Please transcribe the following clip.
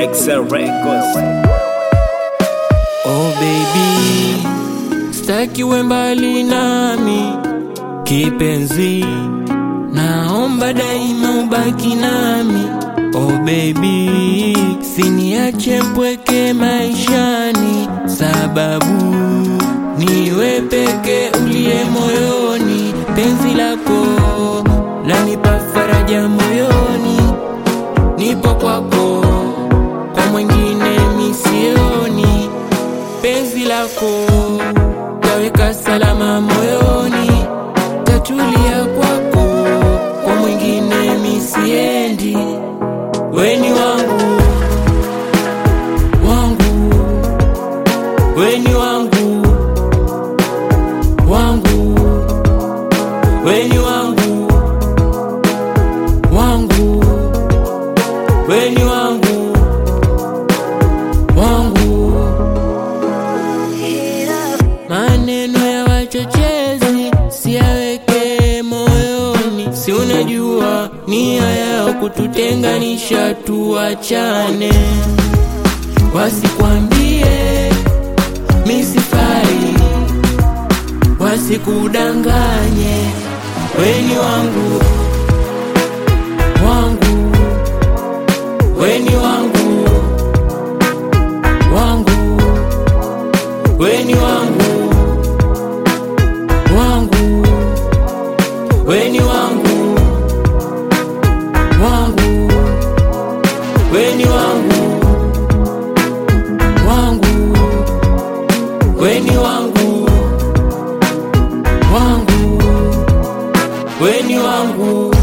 Excel Records. Oh baby, staki uwe mbali nami kipenzi, naomba daima ubaki nami. Oh baby, siniache mpweke maishani, sababu niwe peke uliye moyoni. Penzi lako lanipa faraja moyoni, nipo kwako, kwa mwingine misioni penzi lako taweka salama moyoni, tatulia kwako, kwa mwingine misiendi. Weni wangu wangu, weni wangu wangu, weni wangu wangu, weni wangu wangu maneno ya wachochezi siyaweke moyoni, si unajua nia yao kututenganisha, tuachane. Wasikwambie misifai, wasikudanganye. Weni wangu wangu, weni wangu wangu weni wangu wangu weni wangu wangu weni wangu wangu weni wangu wangu weni wangu